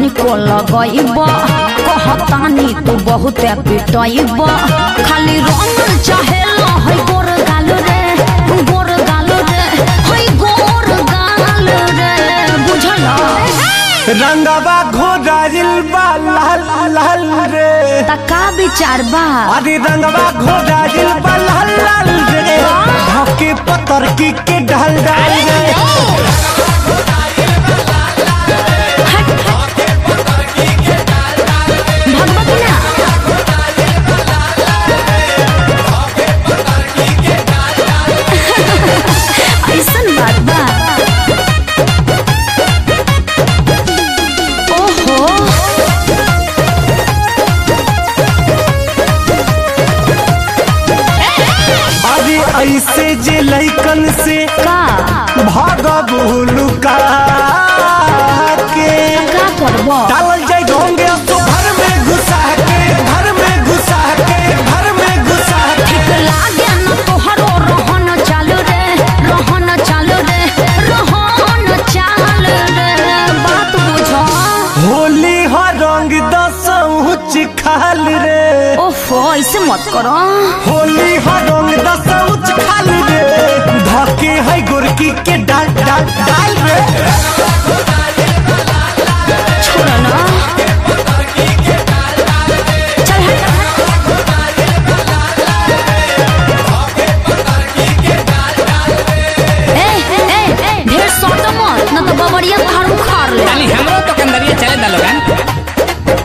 तनिको लगइब कहतानी तू बहुत पिटइब खाली रंग चाहे है गोर गाल रे गोर गाल रे है गोर गाल रे बुझल रंगवा घोड़ाइल बा लाल लाल रे त का विचार बा अरे रंगवा घोड़ाइल बा लाल लाल रे धके पतर की के ढल डाल रे भगवती ना ऐसन बात बा ओहो अरे ऐसे जे लइकन से का भागब लुका के का करबो डालल जाए ढोंगे तो घर में घुसा के घर में घुसा के घर में घुसा के लागे न तोहरो रहन चालू रे रहन चालू रे रहन चालू रे बात बुझो होली हो रंग दसौच खाल रे ओफो ऐसे मत करो होली हो रंग दसौच खाल रे धके है गोरकी के डाल डाल डाल रे छोड़ ना चल हट ए ए ए ढेर सोटो मत न तो बबरिया खाड़ उखाड़ ले ताली हमरो तो कंदरिया चले दा लोगन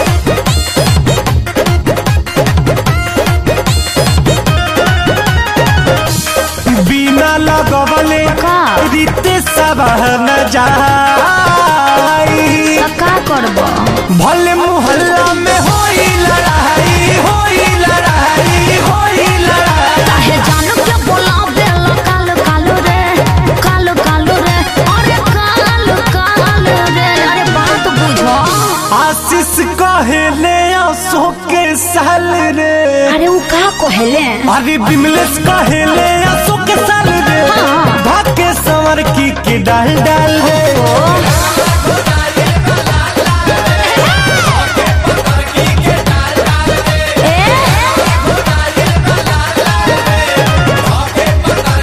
बिना लगवले का? रीते सब न जाई त का करबो भले मोहल्ला में होई लड़ाई होई लड़ाई होई लड़ाई काहे जानू के बोलावे ला काल काल रे काल काल रे अरे काल काल रे अरे बात बुझो आशीष कहेले आंसू के साल रे अरे उ का कहले अरे बिमलेश कहेले आंसू के साल रे हाँ। भाके संवर की के डाल डाल रे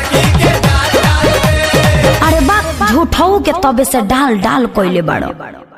अरे बात झूठऊ के तबे से डाल डाल कोइले बाड़ो